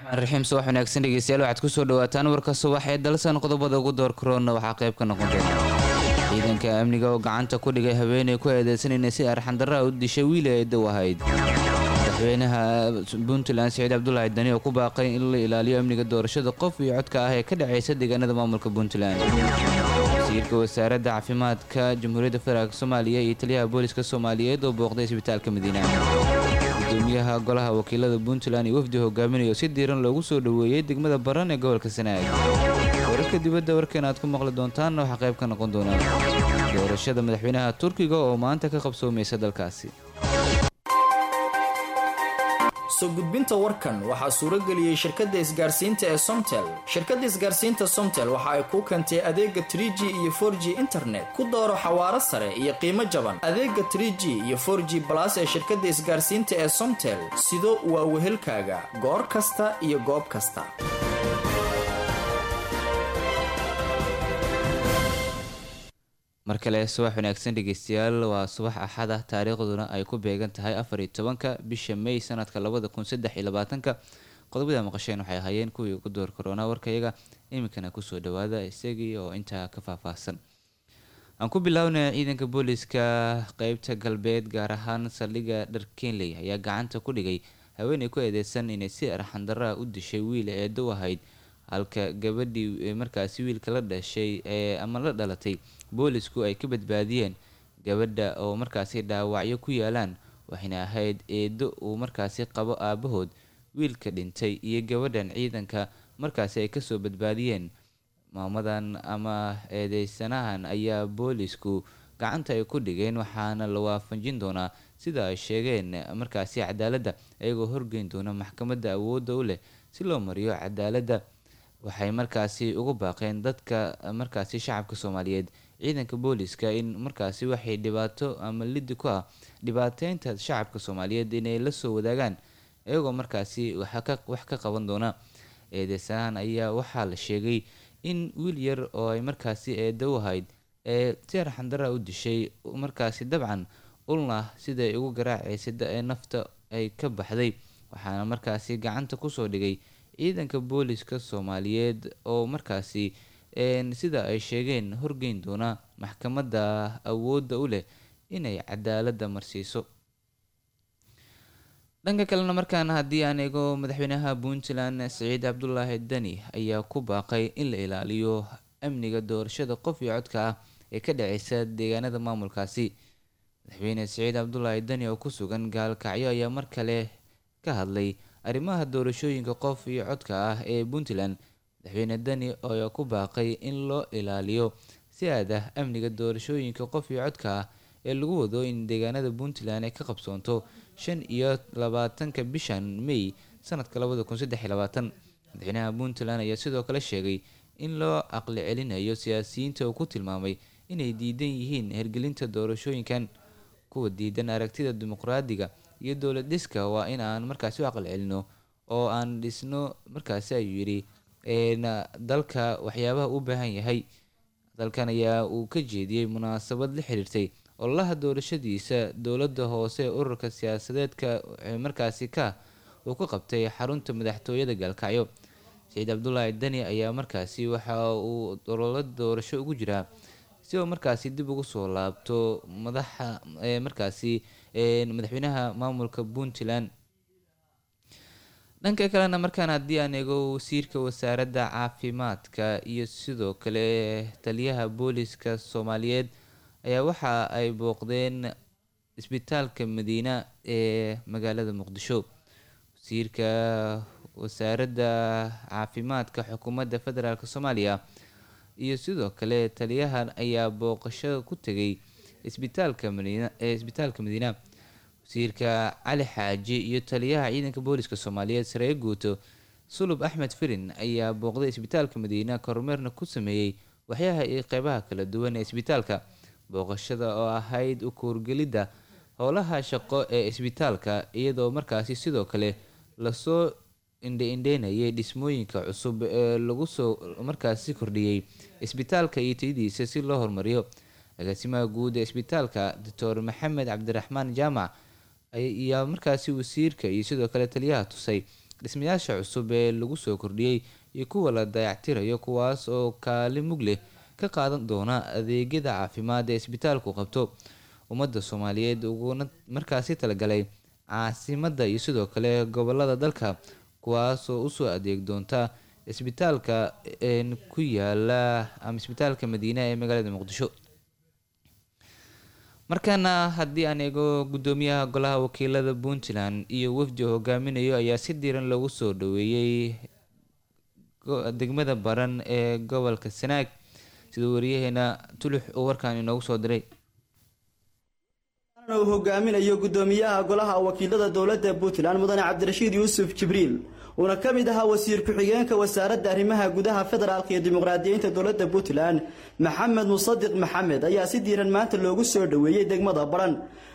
raxiim subax wanaagsan dhegeystayaal waxaad kusoo dhawaataan warka subax ee dalsan qodobada ugu door karoona waxaa qayb ka noqon doona ciidanka amniga oo gacanta ku dhigay haweeney ku eedeysanayna si arxandarraa u dishay wiil ee dow ahayd madaxweynaha puntland siciid cabdulaahi dani oo ku baaqay in la ilaaliyo amniga doorashada qof iyo codka ah ee ka dhaceysa deegaanada maamulka puntland wasiirka wasaaradda caafimaadka jamhuuriyadda federaalk soomaaliya iyo taliyaha booliska soomaaliyeed oo booqday isbitaalka madiina gudoomiyaha golaha wakiilada puntland iyo wafdi hogaaminayo si diiran loogu soo dhoweeyey degmada baran ee gobolka sanaag wararka dibadda warkan aad ku maqli doontaanna waxaa qayb ka noqon doonaa doorashada madaxweynaha turkiga oo maanta ka qabsoomaysa dalkaasi soo gudbinta warkan waxaa suurageliyey shirkadda isgaarsiinta ee somtel shirkadda isgaarsiinta somtel waxa ay kuu keentay adeega trig iyo for g internet ku dooro xawaaro sare iyo qiimo jaban adeega trg iyo for g balas ee shirkadda isgaarsiinta ee somtel sido waa wehelkaaga goor kasta iyo goob kasta mar kale subax wanaagsan dhegeystayaal waa subax axad ah taariikhduna ay ku beegan tahay afar iyo tobanka bisha may sanadka labada kun saddex iyo labaatanka qodobada maqasheen waxay ahaayeen kuwii ugu door karoona warkayaga iminkana kusoo dhawaada isagii oo intaa ka faahfaahsan aan ku bilownay ciidanka booliska qeybta galbeed gaar ahaan saldhigga dharkenley ayaa gacanta ku dhigay haweeney ku eedeysan inay si arxandaraa u dishay wiil eedow ahayd halka gabadhii markaasi wiilka la dhashay ee ama la dhalatay boolisku ay ka badbaadiyeen gabadha oo markaasi dhaawacyo ku yaalaan waxayna ahayd eedo uu markaasi qabo aabahood wiilka dhintay iyo gabadhan ciidanka markaasi ay kasoo badbaadiyeen maamadan ama eedeysanahan ayaa boolisku gacanta ay ku dhigeen waxaana la waafajin doonaa sida ay sheegeen markaasi cadaaladda iyagoo horgeyn doona maxkamadda awoodda u leh si loo mariyo cadaaladda waxay markaasi ugu baaqeen dadka markaasi shacabka soomaaliyeed ciidanka booliska in markaasi waxay dhibaato ama lidi ku ah dhibaateynta shacabka soomaaliyeed inay la soo wadaagaan iyagoo markaasi wax ka qaban doona eedeysanahan ayaa waxaa la sheegay in wiil yar oo ay markaasi eedow ahayd ee si arxandara u dishay markaasi dabcan ulna siday ugu garaaceysa ee nafta ay ka baxday waxaana markaasi gacanta kusoo dhigay ciidanka booliska soomaaliyeed oo markaasi sida ay sheegeen horgeyn doona maxkamadda awoodda u leh inay cadaaladda marsiiso dhanka kalena markaana haddii aan eego madaxweynaha puntland siciid cabdulaahi dani ayaa ku baaqay in la ilaaliyo amniga doorashada qof iyo codka ah ee ka dhaceysa deegaanada maamulkaasi madaxweyne siciid cabdulaahi dani oo ku sugan gaalkacyo ayaa mar kale ka hadlay arrimaha doorashooyinka qof iyo codka ah ee puntland madaxweyne dani ayaa ku baaqay in loo ilaaliyo si aad ah amniga doorashooyinka qof iyo codka ah ee lagu wado in deegaanada puntland ay ka qabsoonto shan iyo labaatanka bishan may sanadka labada kun saddex iyo labaatan madaxweynaha puntland ayaa sidoo kale sheegay in loo aqli celinayo siyaasiyiinta uu ku tilmaamay inay diidan yihiin hergelinta doorashooyinkan kuwa diidan aragtida dimuqraadiga iyo dowlad dhiska waa in aan markaasi u aqal celino oo aan dhisno markaasi ayuu yidhi dalka waxyaabaha u baahan yahay dalkan ayaa uu ka jeediyey munaasabad la xiriirtay ololaha doorashadiisa dowladda hoose ee ururka siyaasadeedka markaasi ka uu ka qabtay xarunta madaxtooyada gaalkacyo saciid cabdulaahi dani ayaa markaasi waxa uu ololo doorasho ugu jiraa si uu markaasi dib ugu soo laabto madaxa markaasi madaxweynaha maamulka puntland dhanka kalena markaan haddii aan eego wasiirka wasaaradda caafimaadka iyo sidoo kale taliyaha booliska soomaaliyeed ayaa waxa ay booqdeen isbitaalka madiina ee magaalada muqdisho wasiirka wasaaradda caafimaadka xukuumadda federaalk soomaaliya iyo sidoo kale taliyahan ayaa booqasho ku tegay isbitaalka madiina ee isbitaalka madiina wasiirka cali xaaji iyo taliyaha ciidanka booliska soomaaliyeed saree guuto sulub axmed firin ayaa booqday isbitaalka madiina kormeerna ku sameeyey waxyaha iyo qeybaha kala duwan ee isbitaalka booqashada oo ahayd u kuurgelidda howlaha shaqo ee isbitaalka iyadoo markaasi sidoo kale lasoo indhe-indheynayay dhismooyinka cusub ee lagu soo markaasi kordhiyey isbitaalka iyo tayadiisa si loo horumariyo agaasimaha guud ee isbitaalka doctor maxamed cabdiraxmaan jaamac ayaa markaasi wasiirka iyo sidoo kale taliyaha tusay dhismayaasha cusub ee lagu soo kordhiyey iyo kuwa la dayactirayo kuwaas oo kaali mug leh ka qaadan doona adeegyada caafimaad ee isbitaalku qabto ummadda soomaaliyeed uguna markaasi talagalay caasimadda iyo sidoo kale gobolada dalka kuwaasoo usoo adeeg doonta isbitaalka ku yaala ama isbitaalka madiina ee magaalada muqdisho markaana haddii aan eego guddoomiyaha golaha wakiilada puntland iyo wafdi hogaaminayo ayaa si diiran loogu soo dhaweeyey degmada baran ee gobolka sanaag sida wariyaheena tulux uu warkaan inoogu soo diray uu hogaaminayo guddoomiyaha golaha wakiilada dowladda puntland mudane cabdirashiid yuusuf jibriil uuna ka mid ahaa wasiir ku-xigeenka wasaaradda arrimaha gudaha federaalka iyo dimuqraadiyiinta dowladda puntland maxamed musadiq maxamed ayaa si diiran maanta loogu soo dhoweeyey degmada baran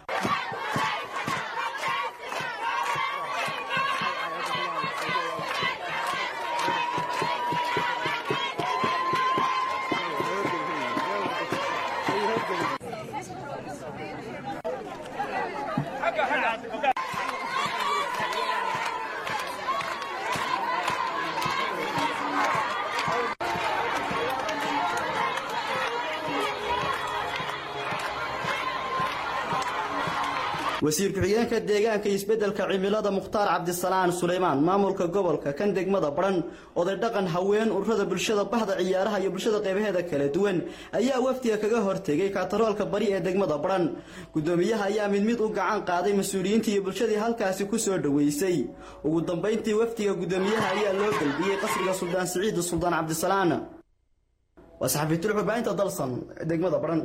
wasiir ku-xigeenka deegaanka iyo isbeddelka cimilada mukhtaar cabdisalaan suleymaan maamulka gobolka kan degmada baran oday dhaqan haween ururada bulshada bahda ciyaaraha iyo bulshada qeybaheeda kala duwan ayaa wafdiga kaga hortegay kaataroolka bari ee degmada baran guddoomiyaha ayaa mid mid u gacan qaaday mas-uuliyiintii iyo bulshadii halkaasi ku soo dhoweysay ugu dambayntii wafdiga guddoomiyaha ayaa loo gelbiyey qasriga suldaan siciid suldaan cabdisalaan waa saxafiitul xubaahinta dalsan degmada baran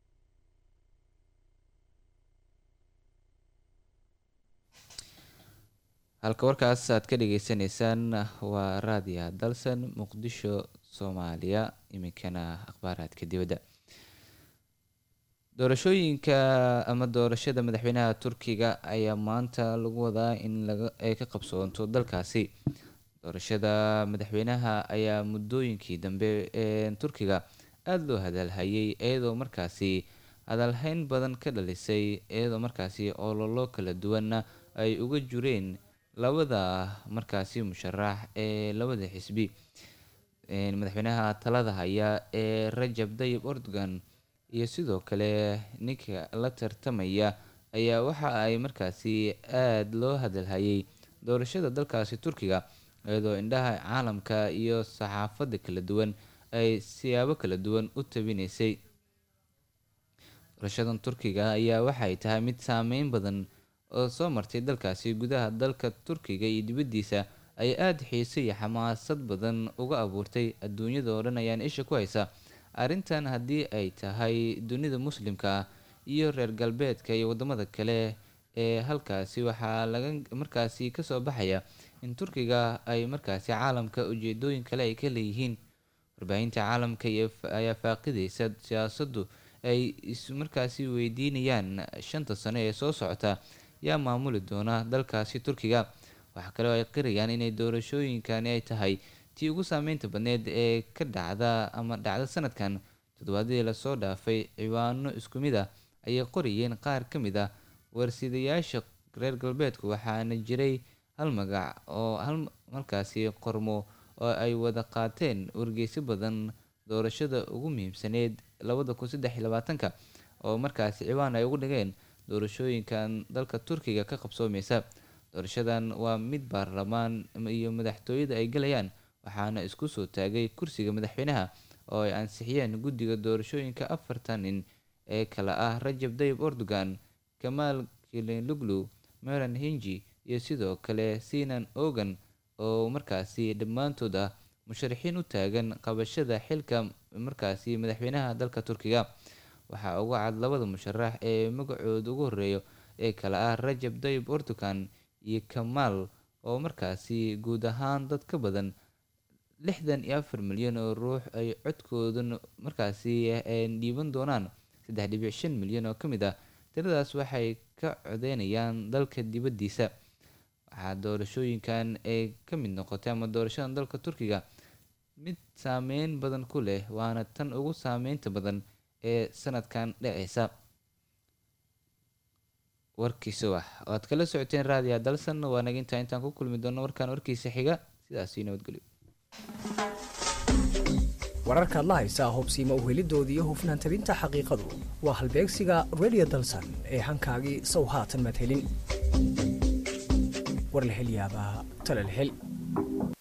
halka warkaas aad ka dhageysaneysaan waa raadiya dalsan muqdisho soomaaliya iminkana akhbaaraadka dibadda doorashooyinka ama doorashada madaxweynaha turkiga ayaa maanta lagu wadaa in ay ka qabsoonto dalkaasi doorashada madaxweynaha ayaa muddooyinkii dambe ee turkiga aada loo hadalhayay iyadoo markaasi hadalhayn badan ka dhalisay iyadoo markaasi ololo kala duwanna ay uga jureen labada markaasi musharax ee labada xisbi madaxweynaha talada haya ee rajab dayib erdogan iyo sidoo kale ninka la tartamaya ayaa waxa ay markaasi aada loo hadalhayay doorashada dalkaasi turkiga iyadoo indhaha caalamka iyo saxaafadda kala duwan ay siyaabo kala duwan u tabinaysay doorashadan turkiga ayaa waxay tahay mid saameyn badan oo soo martay dalkaasi gudaha dalka turkiga iyo dibaddiisa ay aada xiise iyo xamaasad badan uga abuurtay adduunyada oo dhan ayaan isha ku haysa arrintan haddii ay tahay dunida muslimka ah iyo reer galbeedka iyo waddamada kale ee halkaasi waxaa laga markaasi kasoo baxaya in turkiga ay markaasi caalamka ujeedooyin kale ay ka leeyihiin warbaahinta caalamka ayaa faaqideysa siyaasaddu ay markaasi weydiinayaan shanta sano ee soo socota yaa maamuli doona dalkaasi turkiga waxaa kaloo ay qirayaan inay doorashooyinkani ay tahay tii ugu saameynta badneed ee ka dhacda ama dhacda sanadkan toddobaadadii lasoo dhaafay ciwaano isku mid ah ayay qorayeen qaar ka mid ah warsidayaasha reer galbeedku waxaana jiray hal magac oo hal markaasi qormo oo ay wada qaateen wargeyso badan doorashada ugu muhiimsaneyd labada kun saddex iyo labaatanka oo markaasi ciwaan ay ugu dhigeen doorashooyinkan dalka turkiga ka qabsoomeysa doorashadan waa mid baarlamaan iyo madaxtooyada ay galayaan waxaana isku soo taagay kursiga madaxweynaha oo ay ansixiyeen guddiga doorashooyinka afartan nin ee kale ah rajab dayib erdogan kamaal kilinluglu meran hinji iyo sidoo kale sinan ogan oo markaasi dhammaantood ah musharaxiin u taagan qabashada xilka markaasi madaxweynaha dalka turkiga waxaa uga cad labada musharax ee magacooda ugu horeeyo ee kale ah rajab dayib erdogan iyo kamaal oo markaasi guud ahaan dad ka badan lixdan iyo afar milyan oo ruux ay codkooda markaasi dhiiban doonaan saddex dhibic shan milyan oo ka mid ah tiradaas waxay ka codeynayaan dalka dibaddiisa waxaa doorashooyinkan ay ka mid noqotay ama doorashadan dalka turkiga mid saameyn badan ku leh waana tan ugu saameynta badan ee sanadkan dhaceysa warkii subax oo aad kala socoteen raadiya dalsan waa nagintaa intaan ku kulmi doono warkaan warkiisa xiga sidaasi nabadgelyo wararkaad la haysaa hubsiima uhelidooda iyo hufnaan tabinta xaqiiqadu waa halbeegsiga radio dalsan ee hankaagii sow haatan madhelin war la hel yaabaa tala la hel